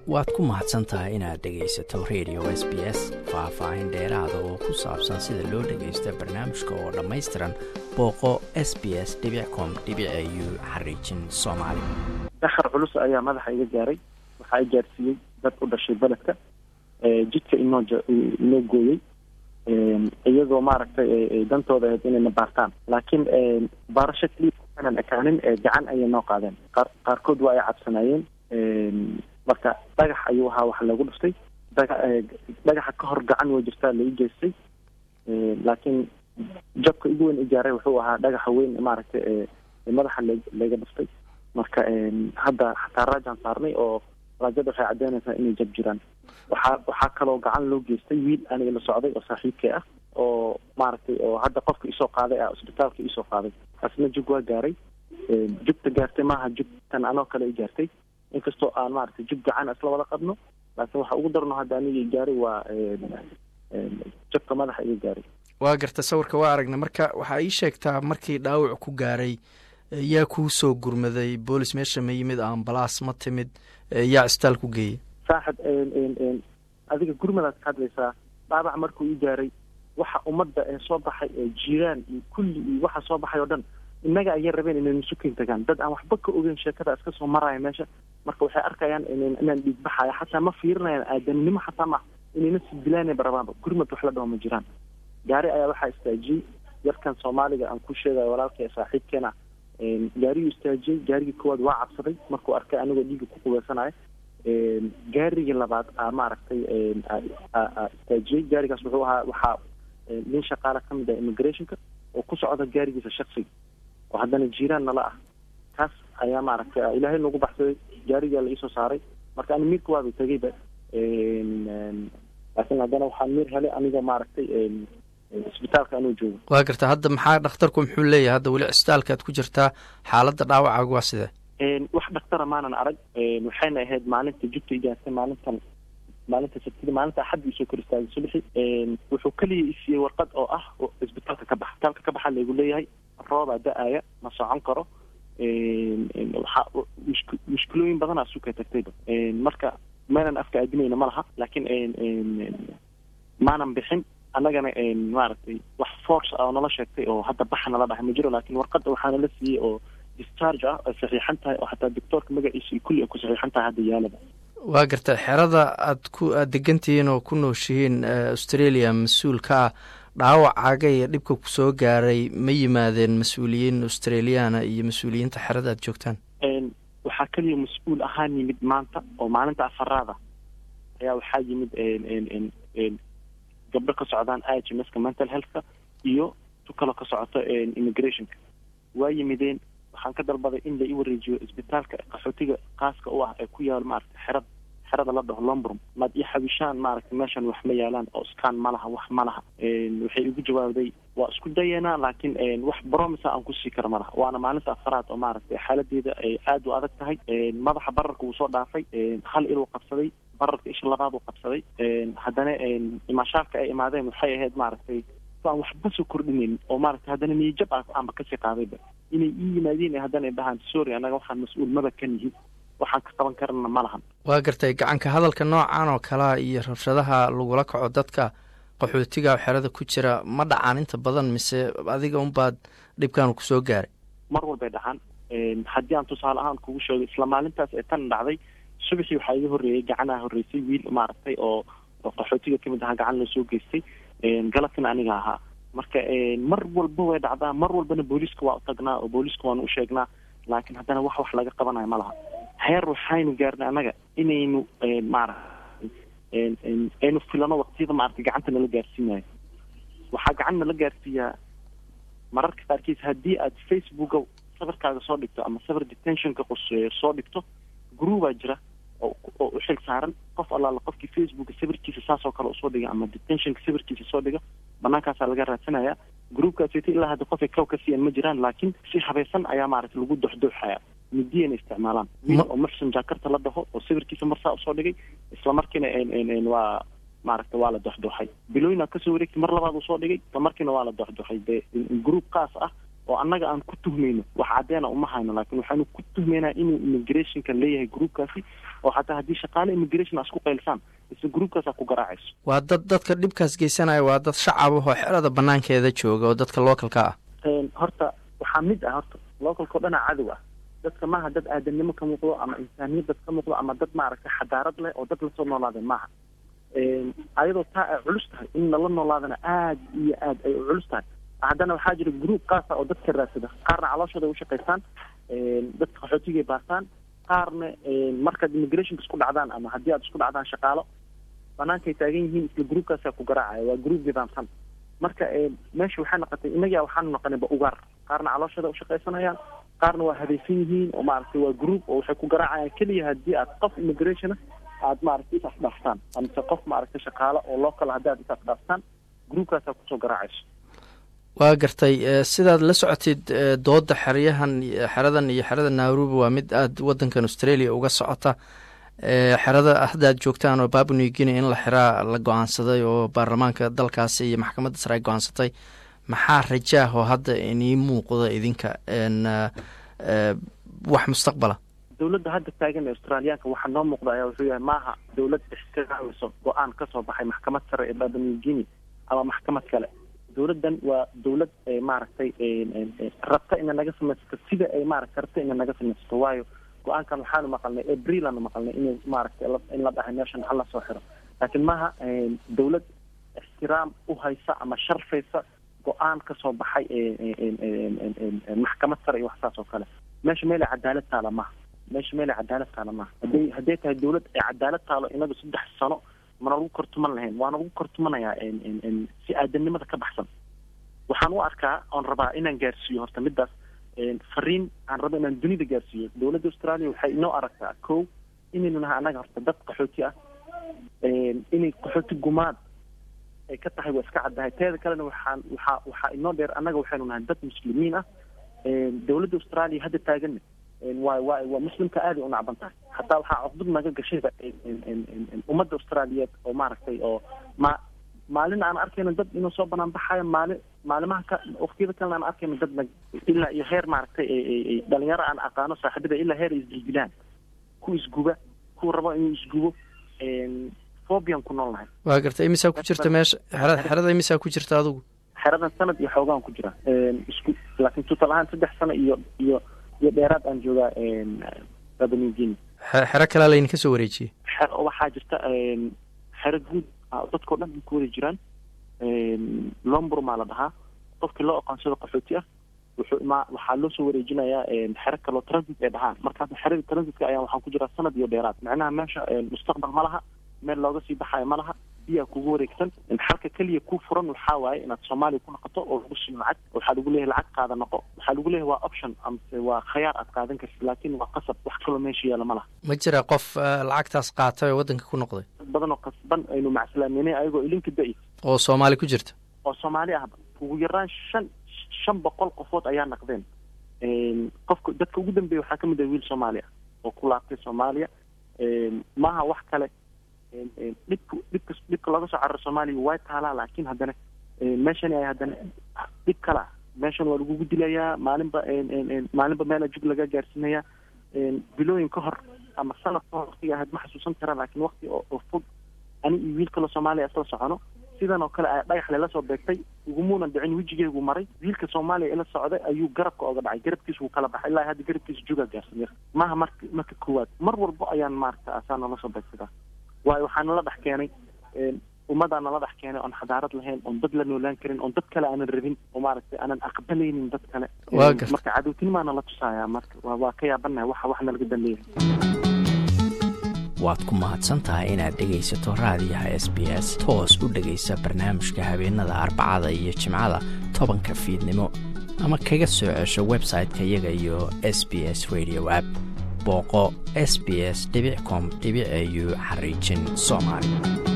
waad ku mahadsan tahay inaad dhegaysato radio s b s faah-faahin dheeraada oo ku saabsan sida loo dhagaysta barnaamijka oo dhammaystiran booqo s b s com u xariijin soomaali dakhar culus ayaa madaxa iga gaaray waxaa i gaarsiiyey dad u dhashay beledka jidka inoo inoo gooyey iyadoo maaragtay dantooda ahayd inayna baartaan laakiin baarasho keliya aanan ekaanin gacan ayay noo qaadeen qaar qaarkood waa ay cabsanaayeen marka dhagax ayuu ahaa wax lagu dhuftay daga dhagaxa ka hor gacan way jirtaa la i geystay laakiin jabka igu weyn igaaray wuxuu ahaa dhagaxa weyn maaragtay madaxa l laga dhuftay marka hadda xataa raajaan saarnay oo raajada waxay caddeynaysaa inay jab jiraan waxaa waxaa kaloo gacan loo geystay wiil aniga la socday oo saaxiibkay ah oo maaragtay oo hadda qofka isoo qaaday ah isbitaalka isoo qaaday asna jug waa gaaray jugta gaartay maaha jugtan anoo kale i gaartay inkastoo aan maaragtay jug gacan isla wada qabno laakiin waxa ugu darno hadda aniga i gaaray waa jabka madaxa iga gaaray waa garta sawirka waa aragna marka waxaa ii sheegtaa markii dhaawac ku gaaray yaa kuu soo gurmaday boolis meesha ma yimid ambalaas ma timid yaa isbitaal ku geeyey saaxib adiga gurmadaad ka hadlaysaa dhaabac markuu ii gaaray waxa ummadda ee soo baxay ee jiiraan iyo kulli iyo waxa soo baxay oo dhan innaga ayay rabeen inaynu sukin tagaan dad aan waxba ka ogeyn sheekada iska soo maraya meesha marka waxay arkayaan inaan dhiig baxayo xataa ma fiirinayaan aadanimo xataa ma inayna sidilaana barabaanba gurmad wax la dhaho ma jiraan gaari ayaa waxaa istaajiyey yarkan soomaaliga aan ku sheegayo walaalka ee saaxiibkeena gaariguu istaajiyey gaarigii koowaad waa cabsaday markuu arkay anigoo dhiiga ku qubeysanayo gaarigii labaad a maaragtay istaajiyey gaarigaas wuxuu ahaa waxaa nin shaqaale ka mid ah immigrationka oo ku socda gaarigiisa shaksiga oo haddana jiiraan nala ah kaas ayaa maaragtay ilaahay nagu baxsaday gaarigaa la iisoo saaray marka ani miirka waaba tegeyba laakiin haddana waxaan miir helay aniga maaragtay isbitaalka anuu joogo waa garta hadda maxaa dhakhtarku muxuu leeyahay hadda weli cisbitaalkaad ku jirtaa xaaladda dhaawacaagu waa sidee wax dhaktara maanan arag waxayna ahayd maalinta jugta igaartay maalintan maalinta sabtida maalinta axadda isoo kor istaagay subaxi wuxuu keliya isiiyey warqad oo ah isbitaalka ka bax isbitaalka ka baxa laygu leeyahay roobaa da-aya ma socon karo waxa mushk mushkilooyin badanaa suka tagtayba marka maynan afka aadinayna ma laha laakiin maanan bixin annagana maaragtay wax force ah oo nala sheegtay oo hadda baxa nala dhahay ma jiro laakiin warqadda waxaa nala siiyey oo discharge ah ay saxiixan tahay oo xataa doctoorka magaciisa iyo kulli ay ku saxiixan tahay hadda yaalaba waa garta xerada aad ku aada degantihiin oo ku nooshihiin australia mas-uulka ah dhaawacaaga iyo dhibka ku soo gaaray ma yimaadeen mas-uuliyiin australiyaana iyo mas-uuliyiinta xerada aad joogtaan waxaa keliya mas-uul ahaan yimid maanta oo maalinta afaraada ayaa waxaa yimid gabdho ka socdaan i h m ska mental healthka iyo tu kaloo ka socoto immigrationka waa yimideen waxaan ka dalbaday in la i wareejiyo isbitaalka qaxootiga qaaska u ah ee ku yaal maaragtay xerada xerada la dhaho lombrum maad ii xawishaan maaragtay meeshan wax ma yaalaan oo scan ma laha wax ma laha waxay igu jawaabday waa isku dayanaa laakiin wax bromisa aan kusii kara ma laha waana maalinta afaraad oo maaragtay xaaladeeda ay aada u adag tahay madaxa bararka wuu soo dhaafay hal iluu qabsaday bararka isha labaad uu qabsaday haddana imaashaarka ay imaadeen waxay ahayd maaragtay aan waxba soo kordhinayn oo maaragtay haddana niyajab a aanba kasii qaadayba inay ii yimaadeen haddana ay dhahaan sorry annaga waxaan mas-uul maba ka nihin waxaan ka qaban karana ma lahan waa gartay gacanka hadalka noocan oo kalea iyo rabshadaha lagula kaco dadka qaxootiga xerada ku jira ma dhacaan inta badan mise adiga unbaad dhibkan kusoo gaaray mar walbay dhacaan haddii aan tusaale ahaan kugu sheego isla maalintaas ee tan dhacday subaxii waxaa iga horreeyey gacanaa horreysay wiil maaragtay oo qaxootiga kamid ahaa gacan loo soo geystay galabkina aniga ahaa marka mar walba way dhacdaa mar walbana booliiska waa u tagnaa oo booliiska waanu u sheegnaa laakiin haddana wax wax laga qabanayo ma laha heer waxaynu gaarnay annaga inaynu maaragtay aynu filano waqtiyada maaragtay gacanta nala gaarsiinayo waxaa gacan nala gaarsiiyaa mararka qaarkiis haddii aad facebooka sawirkaaga soo dhigto ama sawir detentionka quseeyo soo dhigto groubaa jira oo oo u xil saaran qof allaala qofkii facebooka sawirkiisa saasoo kale usoo dhiga ama detentionka sawirkiisa soo dhiga banaankaasaa laga raadsanaya groupkaasita ilaa hadda qofay kaw ka siiyan ma jiraan laakiin si habaysan ayaa maaragtay lagu doxdooxaya midiyana isticmaalaan wiil oo muxsin jaakarta la dhaho oo sawirkiisa marsaa usoo dhigay isla markiina waa maaragtay waa la doxdooxay bilooyinaa kasoo wareegtay mar labaad uu soo dhigay isla markiina waa la doxdooxay dee group kaas ah oo annaga aan ku tuhmayno wax caddeena uma hayno laakiin waxaanu ku tuhmaynaa inuu immigrationka leeyahay groupkaasi oo xataa haddii shaqaale immigration a isku qaylsaan isla groupkaasaa ku garaacayso waa dad dadka dhibkaas geysanaya waa dad shacab ahoo xerada banaankeeda jooga oo dadka localka ah horta waxaa mid ah horta localkao dhanaa cadow ah dadka maaha dad aadanimo ka muuqdo ama insaaniyad dad ka muuqdo ama dad maaragtay xadaarad leh oo dad lasoo noolaadeen maaha ayadoo taa ay culus tahay in lala noolaadana aada iyo aad ay u culus tahay haddana waxaa jira group kaasa oo dadka raadsada qaarna calooshooda ay ushaqaystaan dadka qaxootigay baastaan qaarna markaad immigrationka isku dhacdaan ama haddii aad isku dhacdaan shaqaalo banaankay taagan yihiin isla groupkaasaa ku garaacaya waa group nidaamsan marka meesha waxay noqotay inagaa waxaanu noqonayba ugaar qaarna calooshooda ushaqaysanayaan qaarna waa hadaysan yihiin oo maaragtay waa group oo waxay ku garaacayaan keliya haddii aad qof immigration aad maaragtay is afdhaaftaan amase qof maaragtay shaqaalo oo local haddii aad is afdhaaftaan groupkaasaa kusoo garaacayso waa gartay sidaad la socotid dooda xeryahan xeradan iyo xerada nairobi waa mid aada wadankan australia uga socota xerada hadda aad joogtaan oo babu new guinea in la xiraa la go-aansaday oo baarlamaanka dalkaasi iyo maxkamadda sare ay go-aansatay maxaa rajaah oo hadda inii muuqda idinka wax mustaqbala dowladda hadda taagan ee australiyaanka waxaa noo muuqda ayaa wuxuu yahay maaha dowlad ixtiraameyso go-aan kasoo baxay maxkamad sare ee babu new guinea ama maxkamad kale dowladdan waa dowlad maaragtay rabta ina naga samaysato sida ay maaragtay rabta ina naga samaysato waayo go-aankan waxaanu maqalnay abril aanu maqalnay in maaragtay in la dhahay meeshan hala soo xiro laakiin maaha dowlad ixtiraam u haysa ama sharfaysa go-aan kasoo baxay maxkamad sare iyo wax saas oo kale meesha meel ay cadaalad taala maha meesha meel ay cadaalad taala maha haday hadday tahay dowlad ay cadaalad taalo inaga saddex sano mana lagu kortuman lahayn waana lagu kortumanayaa si aadanimada ka baxsan waxaan u arkaa oon rabaa inaan gaarsiiyo horta midaas fariin aan rabo inaan dunida gaarsiiyo dowladda australia waxay inoo aragtaa ko inaynu nahay annaga horta dad qaxooti ah inay qaxooti gumaad ay ka tahay waa iska caddahay teeda kalena waxaan waxaa waxaa inoo dheer annaga waxaynu nahay dad muslimiin ah dowladda australia hadda taaganna waa waa waa muslimka aaday u nacban tahay hataa waxaa caqdud naga gashayba ummadda austraaliyeed oo maaragtay oo ma maalin aan arkayno dad inuu soo banaan baxayo maalin maalimaha ka waktiyada kalena aan arkayno dad nag ilaa iyo heer maaragtay dhalinyaro aan aqaano saaxiibada ilaa heer ay isdildilaan ku isguba ku rabo inuu isgubo fobian ku nool nahay waa gartay imisaa ku jirta meesha xera xerada imisaa ku jirta adigu xeradan sanad iyo xoogaan ku jira isku laakiin tutal ahaan saddex sano iyo iyo iyo dheeraad aan joogaa babanigini xero kalaa laydinka soo wareejiyey xer waxaa jirta xero guud dadkao dhan ku wada jiraan lomburmaa la dhahaa qofkii loo aqoonsado qaxooti ah wuxuu ma waxaa loo soo wareejinayaa xero kaloo transit ay dhahaan markaas xerada transitka ayaa waxaan ku jiraa sanad iyo dheeraad macnaha meesha mustaqbal ma laha meel looga sii baxayo ma laha biyaa kugu wareegsan xalka keliya ku furan waxaa waaye inaad soomaaliya ku noqoto oo lagu siiyo lacag waxaa lagu leeyahay lacag qaada noqo waxaa lagu leeyahay waa option amase waa khayaar aad qaadan kartid laakiin waa qasab wax kaloo meesha yaala ma laha ma jira qof lacagtaas qaatay oo waddanka ku noqday dad badan oo qasban aynu macsalaameynay ayagoo ilinka da-i oo soomaali ku jirta oo soomaali ahba ugu yaraan shan shan boqol qofood ayaa naqdeen qofka dadka ugu dambeeya waxaa kamid ah wiil soomaali ah oo ku laabtay soomaaliya maaha wax kale dhibka dhibka dhibka looga soo cararo soomaaliya way taalaa laakiin haddana meeshani ay haddana dhib kala ah meeshan waa lagugu dilayaa maalinba maalinba meela jug laga gaarsiinayaa bilooyin ka hor ama sanad ka hor waqtiga ahayd ma xasuusan kara laakiin waqti oo fog ani iyo wiil kaloo soomaaliya isla socono sidan oo kale a dhagax lela soo beegtay ugumuunan dhicin wejigeegu maray wiilka soomaaliya ila socday ayuu garabka oga dhacay garabkiisa wuu kala baxay ilaa hadda garabkiisa jugaa gaarsan yar maaha marka marka koowaad mar walbo ayaan maaragta asaa nala soo beegsadaa waayo waxaa nala dhex keenay ummadaa nala dhex keenay oon xadaarad lahayn oon dad la noolaan karin oon dad kale aanan rabin oo maaragtay aanan aqbalaynin dad kale marka cadowtinimaa nala tusaaya marka waa ka yaabanahay waxa wax nalaga dambeeya waad ku mahadsan tahay inaad dhegaysato raadiyaha s b s toos u dhegaysa barnaamijka habeenada arbacada iyo jimcada tobanka fiidnimo ama kaga soo cesho website-ka iyaga iyo s b s radio app booqo s b s com au xariijin soomaali